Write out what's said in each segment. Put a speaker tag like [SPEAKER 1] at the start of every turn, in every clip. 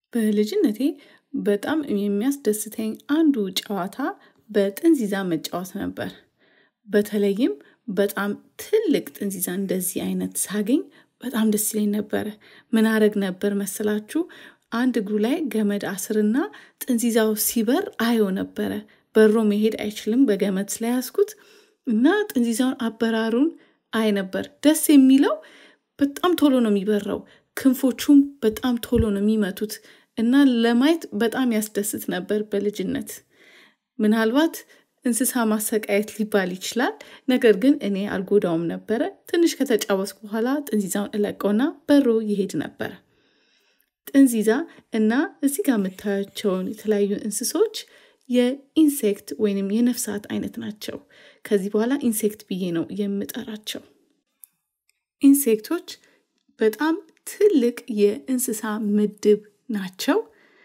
[SPEAKER 1] በልጅነቴ በጣም የሚያስደስተኝ አንዱ ጨዋታ በጥንዚዛ መጫወት ነበር። በተለይም በጣም ትልቅ ጥንዚዛ እንደዚህ አይነት ሳገኝ በጣም ደስ ይለኝ ነበረ። ምን አረግ ነበር መሰላችሁ? አንድ እግሩ ላይ ገመድ አስርና ጥንዚዛው ሲበር አየው ነበረ። በሮ መሄድ አይችልም በገመድ ስለያዝኩት እና ጥንዚዛውን አበራሩን አይ ነበር። ደስ የሚለው በጣም ቶሎ ነው የሚበረው። ክንፎቹም በጣም ቶሎ ነው የሚመቱት እና ለማየት በጣም ያስደስት ነበር በልጅነት። ምናልባት እንስሳ ማሰቃየት ሊባል ይችላል። ነገር ግን እኔ አልጎዳውም ነበረ። ትንሽ ከተጫወትኩ በኋላ ጥንዚዛውን እለቀውና በሮ ይሄድ ነበረ። ጥንዚዛ እና እዚህ ጋር የምታያቸውን የተለያዩ እንስሶች የኢንሴክት ወይንም የነፍሳት አይነት ናቸው። ከዚህ በኋላ ኢንሴክት ብዬ ነው የምጠራቸው። ኢንሴክቶች በጣም ትልቅ የእንስሳ ምድብ ናቸው።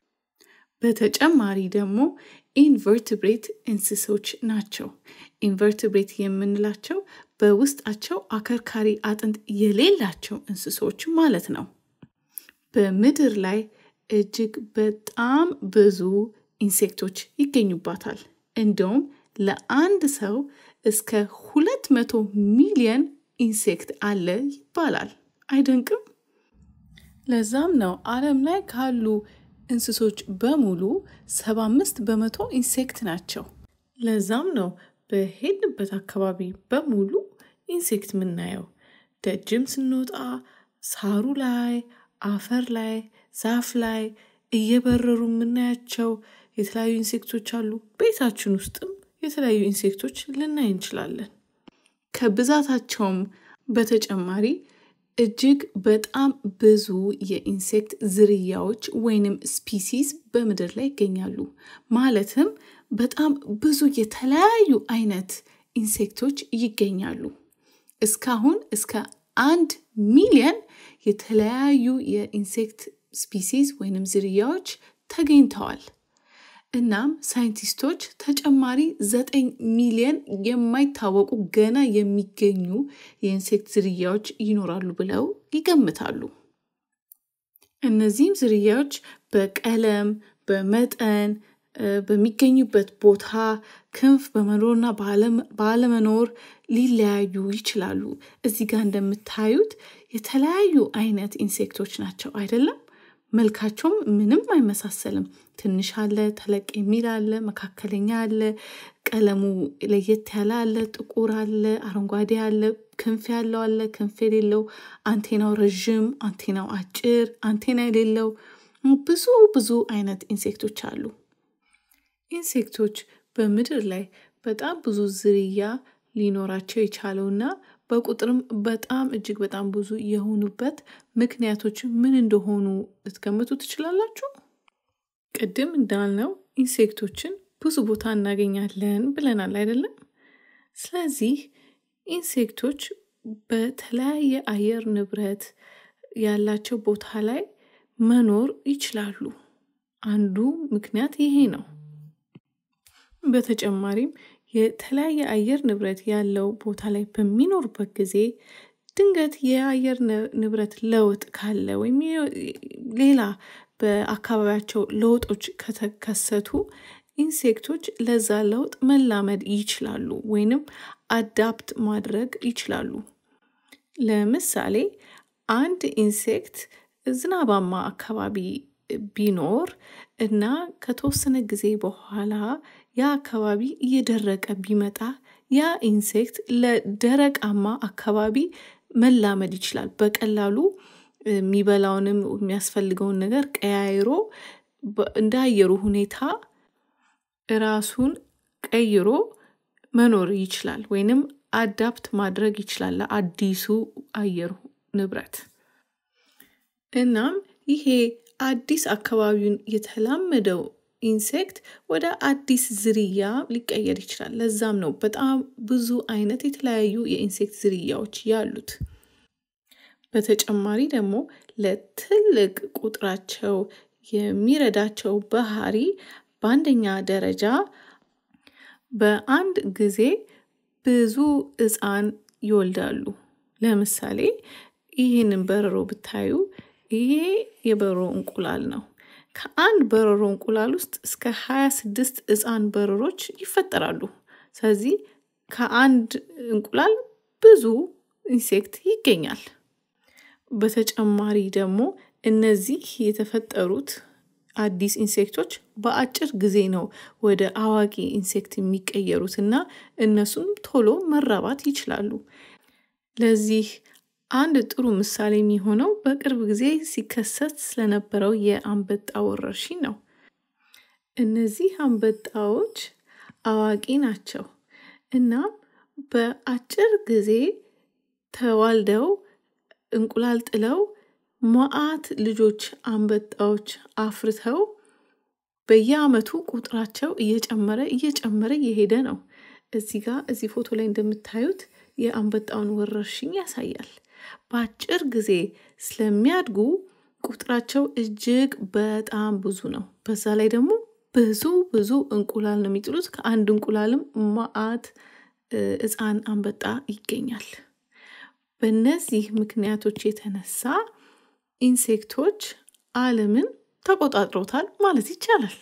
[SPEAKER 1] በተጨማሪ ደግሞ ኢንቨርትብሬት እንስሶች ናቸው። ኢንቨርትብሬት የምንላቸው በውስጣቸው አከርካሪ አጥንት የሌላቸው እንስሶች ማለት ነው። በምድር ላይ እጅግ በጣም ብዙ ኢንሴክቶች ይገኙባታል። እንደውም ለአንድ ሰው እስከ ሁለት መቶ ሚሊየን ኢንሴክት አለ ይባላል። አይደንቅም? ለዛም ነው ዓለም ላይ ካሉ እንስሶች በሙሉ ሰባ አምስት በመቶ ኢንሴክት ናቸው። ለዛም ነው በሄድንበት አካባቢ በሙሉ ኢንሴክት የምናየው። ደጅም ስንወጣ ሳሩ ላይ፣ አፈር ላይ፣ ዛፍ ላይ እየበረሩ የምናያቸው የተለያዩ ኢንሴክቶች አሉ። ቤታችን ውስጥም የተለያዩ ኢንሴክቶች ልናይ እንችላለን። ከብዛታቸውም በተጨማሪ እጅግ በጣም ብዙ የኢንሴክት ዝርያዎች ወይንም ስፒሲስ በምድር ላይ ይገኛሉ። ማለትም በጣም ብዙ የተለያዩ አይነት ኢንሴክቶች ይገኛሉ። እስካሁን እስከ አንድ ሚሊየን የተለያዩ የኢንሴክት ስፒሲስ ወይንም ዝርያዎች ተገኝተዋል። እናም ሳይንቲስቶች ተጨማሪ ዘጠኝ ሚሊየን የማይታወቁ ገና የሚገኙ የኢንሴክት ዝርያዎች ይኖራሉ ብለው ይገምታሉ። እነዚህም ዝርያዎች በቀለም፣ በመጠን፣ በሚገኙበት ቦታ፣ ክንፍ በመኖርና ባለመኖር ሊለያዩ ይችላሉ። እዚህ ጋር እንደምታዩት የተለያዩ አይነት ኢንሴክቶች ናቸው አይደለም? መልካቸውም ምንም አይመሳሰልም። ትንሽ አለ፣ ተለቅ የሚል አለ፣ መካከለኛ አለ፣ ቀለሙ ለየት ያለ አለ፣ ጥቁር አለ፣ አረንጓዴ አለ፣ ክንፍ ያለው አለ፣ ክንፍ የሌለው፣ አንቴናው ረዥም፣ አንቴናው አጭር፣ አንቴና የሌለው ብዙ ብዙ አይነት ኢንሴክቶች አሉ። ኢንሴክቶች በምድር ላይ በጣም ብዙ ዝርያ ሊኖራቸው የቻለውና በቁጥርም በጣም እጅግ በጣም ብዙ የሆኑበት ምክንያቶች ምን እንደሆኑ ልትገምቱ ትችላላችሁ? ቅድም እንዳልነው ኢንሴክቶችን ብዙ ቦታ እናገኛለን ብለናል አይደለም? ስለዚህ ኢንሴክቶች በተለያየ አየር ንብረት ያላቸው ቦታ ላይ መኖር ይችላሉ። አንዱ ምክንያት ይሄ ነው። በተጨማሪም የተለያየ አየር ንብረት ያለው ቦታ ላይ በሚኖሩበት ጊዜ ድንገት የአየር ንብረት ለውጥ ካለ ወይም ሌላ በአካባቢያቸው ለውጦች ከተከሰቱ ኢንሴክቶች ለዛ ለውጥ መላመድ ይችላሉ ወይንም አዳፕት ማድረግ ይችላሉ። ለምሳሌ አንድ ኢንሴክት ዝናባማ አካባቢ ቢኖር እና ከተወሰነ ጊዜ በኋላ ያ አካባቢ እየደረቀ ቢመጣ ያ ኢንሴክት ለደረቃማ አካባቢ መላመድ ይችላል። በቀላሉ የሚበላውንም የሚያስፈልገውን ነገር ቀያይሮ እንደ አየሩ ሁኔታ ራሱን ቀይሮ መኖር ይችላል ወይንም አዳፕት ማድረግ ይችላል ለአዲሱ አየር ንብረት። እናም ይሄ አዲስ አካባቢውን የተላመደው ኢንሴክት ወደ አዲስ ዝርያ ሊቀየር ይችላል። ለዛም ነው በጣም ብዙ አይነት የተለያዩ የኢንሴክት ዝርያዎች ያሉት። በተጨማሪ ደግሞ ለትልቅ ቁጥራቸው የሚረዳቸው ባህሪ በአንደኛ ደረጃ በአንድ ጊዜ ብዙ ሕፃን ይወልዳሉ። ለምሳሌ ይህንን በረሮ ብታዩ ይሄ የበረሮ እንቁላል ነው። ከአንድ በረሮ እንቁላል ውስጥ እስከ 26 ሕፃን በረሮች ይፈጠራሉ። ስለዚህ ከአንድ እንቁላል ብዙ ኢንሴክት ይገኛል። በተጨማሪ ደግሞ እነዚህ የተፈጠሩት አዲስ ኢንሴክቶች በአጭር ጊዜ ነው ወደ አዋቂ ኢንሴክት የሚቀየሩት እና እነሱም ቶሎ መራባት ይችላሉ። ለዚህ አንድ ጥሩ ምሳሌ የሚሆነው በቅርብ ጊዜ ሲከሰት ስለነበረው የአንበጣ ወረርሽኝ ነው። እነዚህ አንበጣዎች አዋቂ ናቸው እና በአጭር ጊዜ ተዋልደው እንቁላል ጥለው መዓት ልጆች አንበጣዎች አፍርተው በየአመቱ ቁጥራቸው እየጨመረ እየጨመረ እየሄደ ነው። እዚህ ጋር እዚህ ፎቶ ላይ እንደምታዩት የአንበጣውን ወረርሽኝ ያሳያል። በአጭር ጊዜ ስለሚያድጉ ቁጥራቸው እጅግ በጣም ብዙ ነው። በዛ ላይ ደግሞ ብዙ ብዙ እንቁላል ነው የሚጥሉት። ከአንድ እንቁላልም መዓት ሕፃን አንበጣ ይገኛል። በእነዚህ ምክንያቶች የተነሳ ኢንሴክቶች ዓለምን ተቆጣጥረውታል ማለት ይቻላል።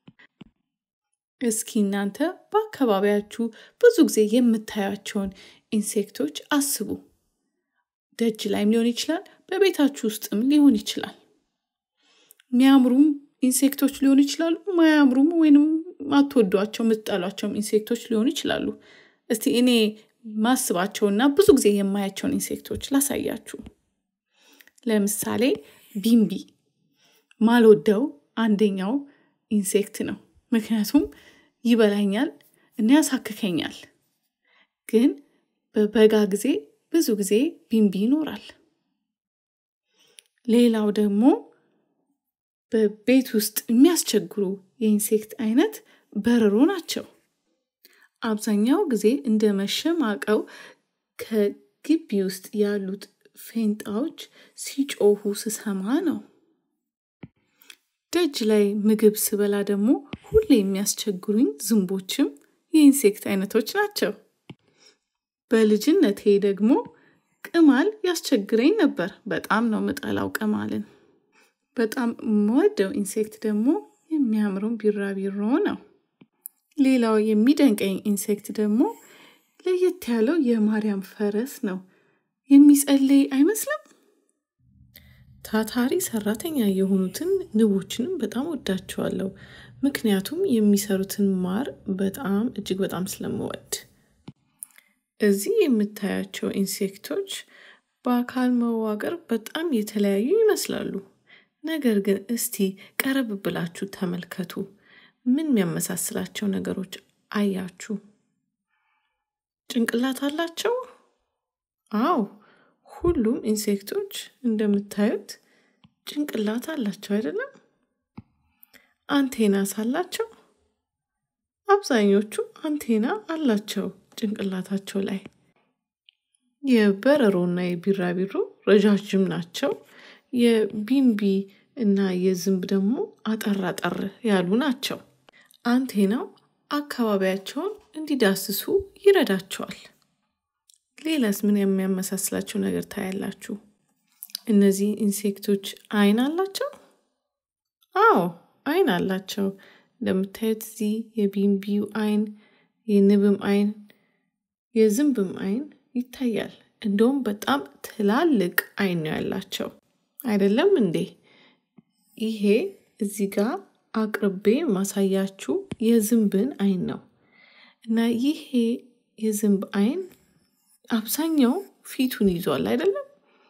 [SPEAKER 1] እስኪ እናንተ በአካባቢያችሁ ብዙ ጊዜ የምታያቸውን ኢንሴክቶች አስቡ። ደጅ ላይም ሊሆን ይችላል፣ በቤታችሁ ውስጥም ሊሆን ይችላል። የሚያምሩም ኢንሴክቶች ሊሆኑ ይችላሉ፣ ማያምሩም ወይንም አትወዷቸው የምትጠሏቸውም ኢንሴክቶች ሊሆኑ ይችላሉ። እስቲ እኔ ማስባቸውና ብዙ ጊዜ የማያቸውን ኢንሴክቶች ላሳያችሁ። ለምሳሌ ቢምቢ ማልወደው አንደኛው ኢንሴክት ነው። ምክንያቱም ይበላኛል እና ያሳክከኛል። ግን በበጋ ጊዜ ብዙ ጊዜ ቢምቢ ይኖራል። ሌላው ደግሞ በቤት ውስጥ የሚያስቸግሩ የኢንሴክት አይነት በረሮ ናቸው። አብዛኛው ጊዜ እንደ መሸማቀው ከግቢ ውስጥ ያሉት ፌንጣዎች ሲጮሁ ስሰማ ነው። ደጅ ላይ ምግብ ስበላ ደግሞ ሁሌ የሚያስቸግሩኝ ዝንቦችም የኢንሴክት አይነቶች ናቸው። በልጅነቴ ደግሞ ቅማል ያስቸግረኝ ነበር። በጣም ነው ምጠላው ቅማልን። በጣም የምወደው ኢንሴክት ደግሞ የሚያምረው ቢራቢሮ ነው። ሌላው የሚደንቀኝ ኢንሴክት ደግሞ ለየት ያለው የማርያም ፈረስ ነው። የሚጸልይ አይመስልም? ታታሪ ሰራተኛ የሆኑትን ንቦችንም በጣም ወዳቸዋለሁ። ምክንያቱም የሚሰሩትን ማር በጣም እጅግ በጣም ስለምወድ። እዚህ የምታያቸው ኢንሴክቶች በአካል መዋቅር በጣም የተለያዩ ይመስላሉ። ነገር ግን እስቲ ቀረብ ብላችሁ ተመልከቱ። ምን የሚያመሳስላቸው ነገሮች አያችሁ? ጭንቅላት አላቸው? አዎ፣ ሁሉም ኢንሴክቶች እንደምታዩት ጭንቅላት አላቸው አይደለም? አንቴናስ አላቸው? አብዛኞቹ አንቴና አላቸው ጭንቅላታቸው ላይ። የበረሮና የቢራቢሮ ረዣዥም ናቸው። የቢምቢ እና የዝንብ ደግሞ አጠር አጠር ያሉ ናቸው። አንቴናው አካባቢያቸውን እንዲዳስሱ ይረዳቸዋል። ሌላስ ምን የሚያመሳስላቸው ነገር ታያላችሁ? እነዚህ ኢንሴክቶች አይን አላቸው? አዎ አይን አላቸው። እንደምታዩት እዚህ የቢምቢው አይን፣ የንብም አይን፣ የዝንብም አይን ይታያል። እንደውም በጣም ትላልቅ አይን ነው ያላቸው አይደለም እንዴ? ይሄ እዚህ ጋር አቅርቤ ማሳያችሁ የዝንብን አይን ነው እና ይሄ የዝንብ አይን አብዛኛው ፊቱን ይዟል አይደለም?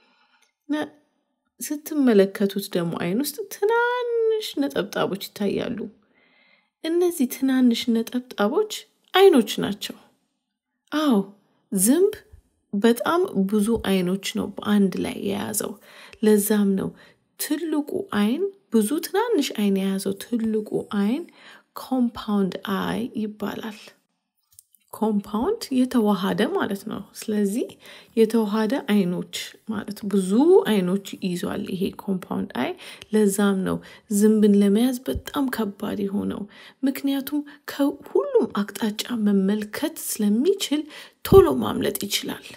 [SPEAKER 1] ስትመለከቱት ደግሞ አይን ውስጥ ትናንሽ ነጠብጣቦች ይታያሉ። እነዚህ ትናንሽ ነጠብጣቦች አይኖች ናቸው። አዎ ዝንብ በጣም ብዙ አይኖች ነው በአንድ ላይ የያዘው። ለዛም ነው ትልቁ አይን ብዙ ትናንሽ አይን የያዘው ትልቁ አይን ኮምፓውንድ አይ ይባላል። ኮምፓውንድ የተዋሃደ ማለት ነው። ስለዚህ የተዋሃደ አይኖች ማለት ብዙ አይኖች ይዟል ይሄ ኮምፓውንድ አይ። ለዛም ነው ዝንብን ለመያዝ በጣም ከባድ የሆነው። ምክንያቱም ከሁሉም አቅጣጫ መመልከት ስለሚችል ቶሎ ማምለጥ ይችላል።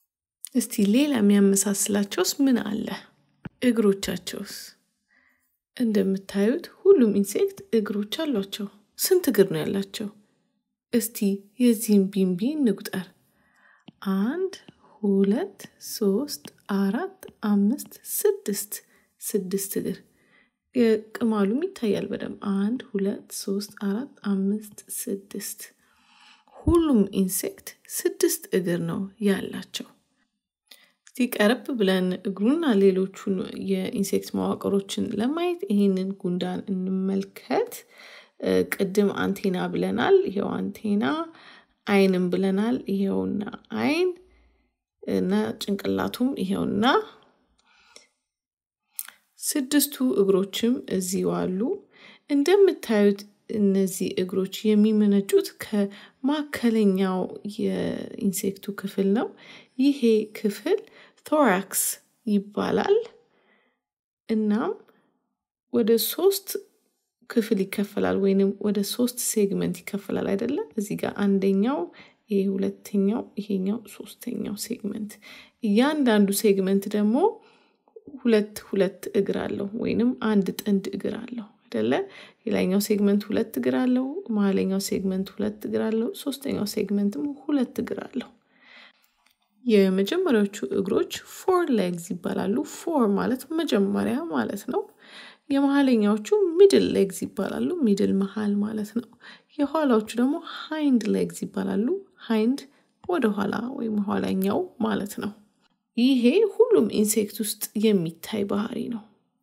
[SPEAKER 1] እስቲ ሌላ የሚያመሳስላቸውስ ምን አለ? እግሮቻቸውስ? እንደምታዩት ሁሉም ኢንሴክት እግሮች አሏቸው። ስንት እግር ነው ያላቸው? እስቲ የዚህም ቢንቢ እንቁጠር። አንድ፣ ሁለት፣ ሶስት፣ አራት፣ አምስት፣ ስድስት ስድስት እግር ቅማሉም ይታያል በደንብ አንድ፣ ሁለት፣ ሶስት፣ አራት፣ አምስት፣ ስድስት ሁሉም ኢንሴክት ስድስት እግር ነው ያላቸው። እስቲ ቀረብ ብለን እግሩና ሌሎቹን የኢንሴክት መዋቅሮችን ለማየት ይህንን ጉንዳን እንመልከት። ቅድም አንቴና ብለናል። ይሄው አንቴና፣ አይንም ብለናል። ይሄውና አይን እና ጭንቅላቱም ይሄውና ስድስቱ እግሮችም እዚሁ አሉ። እንደምታዩት እነዚህ እግሮች የሚመነጩት ከማዕከለኛው የኢንሴክቱ ክፍል ነው። ይሄ ክፍል ቶራክስ ይባላል። እናም ወደ ሶስት ክፍል ይከፈላል ወይንም ወደ ሶስት ሴግመንት ይከፈላል አይደለም። እዚህ ጋር አንደኛው፣ ይሄ ሁለተኛው፣ ይሄኛው ሶስተኛው ሴግመንት። እያንዳንዱ ሴግመንት ደግሞ ሁለት ሁለት እግር አለው ወይንም አንድ ጥንድ እግር አለው አይደለ? የላይኛው ሴግመንት ሁለት እግር አለው፣ መሀለኛው ሴግመንት ሁለት እግር አለው፣ ሶስተኛው ሴግመንትም ሁለት እግር አለው። የመጀመሪያዎቹ እግሮች ፎር ሌግዝ ይባላሉ። ፎር ማለት መጀመሪያ ማለት ነው። የመሀለኛዎቹ ሚድል ሌግዝ ይባላሉ። ሚድል መሀል ማለት ነው። የኋላዎቹ ደግሞ ሃይንድ ሌግዝ ይባላሉ። ሃይንድ ወደ ኋላ ወይም ኋላኛው ማለት ነው። ይሄ ሁሉም ኢንሴክት ውስጥ የሚታይ ባህሪ ነው።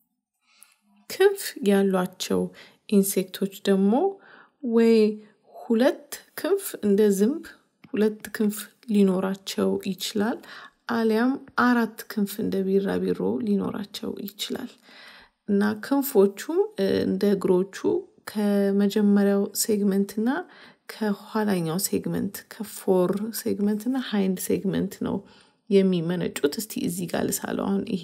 [SPEAKER 1] ክንፍ ያሏቸው ኢንሴክቶች ደግሞ ወይ ሁለት ክንፍ እንደ ዝንብ ሁለት ክንፍ ሊኖራቸው ይችላል። አሊያም አራት ክንፍ እንደ ቢራቢሮ ሊኖራቸው ይችላል እና ክንፎቹም እንደ እግሮቹ ከመጀመሪያው ሴግመንት እና ከኋላኛው ሴግመንት ከፎር ሴግመንት እና ሃይንድ ሴግመንት ነው የሚመነጩት። እስቲ እዚህ ጋር ልሳለው። አሁን ይሄ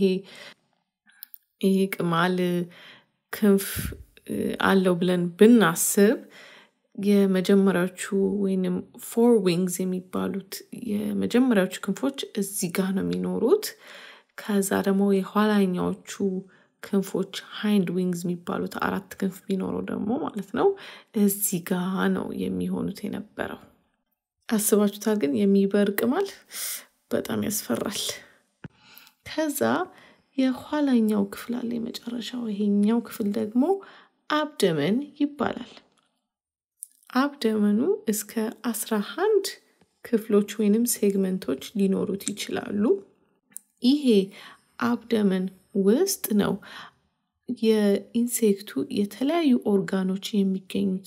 [SPEAKER 1] ይሄ ቅማል ክንፍ አለው ብለን ብናስብ የመጀመሪያዎቹ ወይንም ፎር ዊንግስ የሚባሉት የመጀመሪያዎቹ ክንፎች እዚህ ጋር ነው የሚኖሩት። ከዛ ደግሞ የኋላኛዎቹ ክንፎች ሃይንድ ዊንግስ የሚባሉት አራት ክንፍ ቢኖረው ደግሞ ማለት ነው እዚህ ጋ ነው የሚሆኑት የነበረው። አስባችሁታል? ግን የሚበር ቅማል በጣም ያስፈራል። ከዛ የኋላኛው ክፍል አለ የመጨረሻው። ይሄኛው ክፍል ደግሞ አብደመን ይባላል። አብደመኑ እስከ አስራ አንድ ክፍሎች ወይንም ሴግመንቶች ሊኖሩት ይችላሉ። ይሄ አብደመን ውስጥ ነው የኢንሴክቱ የተለያዩ ኦርጋኖች የሚገኙት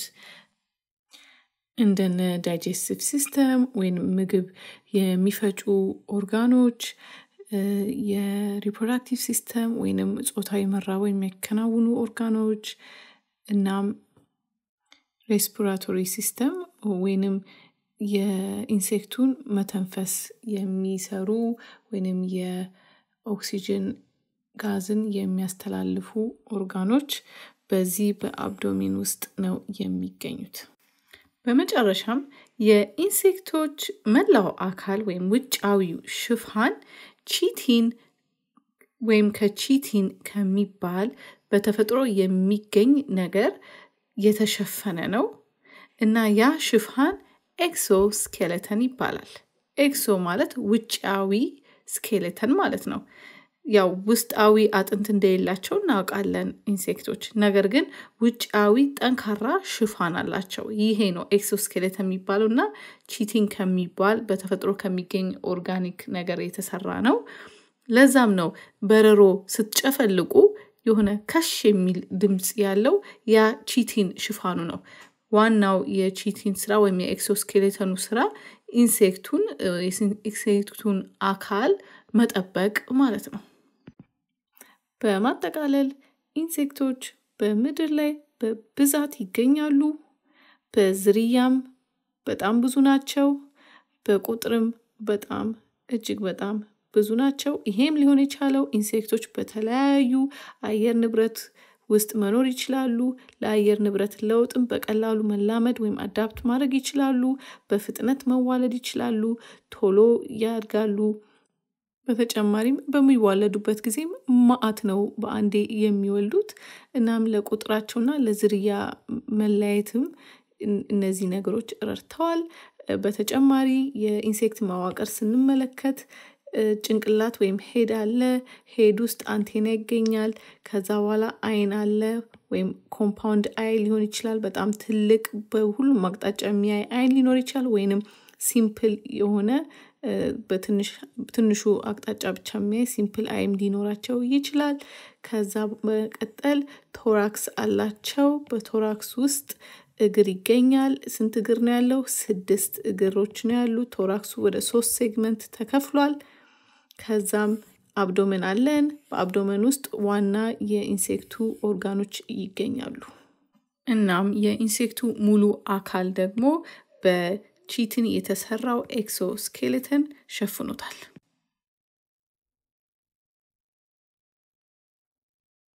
[SPEAKER 1] እንደነ ዳይጀስቲቭ ሲስተም ወይም ምግብ የሚፈጩ ኦርጋኖች፣ የሪፕሮዳክቲቭ ሲስተም ወይንም ጾታዊ መራብ የሚያከናውኑ ኦርጋኖች እናም ሬስፒራቶሪ ሲስተም ወይንም የኢንሴክቱን መተንፈስ የሚሰሩ ወይንም የኦክሲጅን ጋዝን የሚያስተላልፉ ኦርጋኖች በዚህ በአብዶሚን ውስጥ ነው የሚገኙት። በመጨረሻም የኢንሴክቶች መላው አካል ወይም ውጫዊው ሽፋን ቺቲን ወይም ከቺቲን ከሚባል በተፈጥሮ የሚገኝ ነገር የተሸፈነ ነው እና ያ ሽፋን ኤክሶ ስኬሌተን ይባላል። ኤክሶ ማለት ውጫዊ ስኬሌተን ማለት ነው። ያው ውስጣዊ አጥንት እንደሌላቸው እናውቃለን ኢንሴክቶች። ነገር ግን ውጫዊ ጠንካራ ሽፋን አላቸው። ይሄ ነው ኤክሶስኬሌት የሚባለው እና ቺቲን ከሚባል በተፈጥሮ ከሚገኝ ኦርጋኒክ ነገር የተሰራ ነው። ለዛም ነው በረሮ ስትጨፈልቁ የሆነ ከሽ የሚል ድምፅ ያለው ያ ቺቲን ሽፋኑ ነው። ዋናው የቺቲን ስራ ወይም የኤክሶስኬሌተኑ ስራ ኢንሴክቱን ኢንሴክቱን አካል መጠበቅ ማለት ነው። በማጠቃለል ኢንሴክቶች በምድር ላይ በብዛት ይገኛሉ። በዝርያም በጣም ብዙ ናቸው። በቁጥርም በጣም እጅግ በጣም ብዙ ናቸው። ይሄም ሊሆን የቻለው ኢንሴክቶች በተለያዩ አየር ንብረት ውስጥ መኖር ይችላሉ። ለአየር ንብረት ለውጥም በቀላሉ መላመድ ወይም አዳፕት ማድረግ ይችላሉ። በፍጥነት መዋለድ ይችላሉ። ቶሎ ያድጋሉ። በተጨማሪም በሚዋለዱበት ጊዜም ማአት ነው በአንዴ የሚወልዱት። እናም ለቁጥራቸውና ለዝርያ መለያየትም እነዚህ ነገሮች ረድተዋል። በተጨማሪ የኢንሴክት መዋቅር ስንመለከት ጭንቅላት ወይም ሄድ አለ ሄድ ውስጥ አንቴና ይገኛል። ከዛ በኋላ አይን አለ ወይም ኮምፓውንድ አይ ሊሆን ይችላል በጣም ትልቅ በሁሉም አቅጣጫ የሚያይ አይን ሊኖር ይችላል። ወይንም ሲምፕል የሆነ በትንሹ አቅጣጫ ብቻ የሚያይ ሲምፕል አይም ሊኖራቸው ይችላል። ከዛ በመቀጠል ቶራክስ አላቸው በቶራክስ ውስጥ እግር ይገኛል ስንት እግር ነው ያለው ስድስት እግሮች ነው ያሉት ቶራክሱ ወደ ሶስት ሴግመንት ተከፍሏል። ከዛም አብዶመን አለን በአብዶመን ውስጥ ዋና የኢንሴክቱ ኦርጋኖች ይገኛሉ። እናም የኢንሴክቱ ሙሉ አካል ደግሞ በቺትን የተሰራው ኤክሶ ስኬሌተን ሸፍኖታል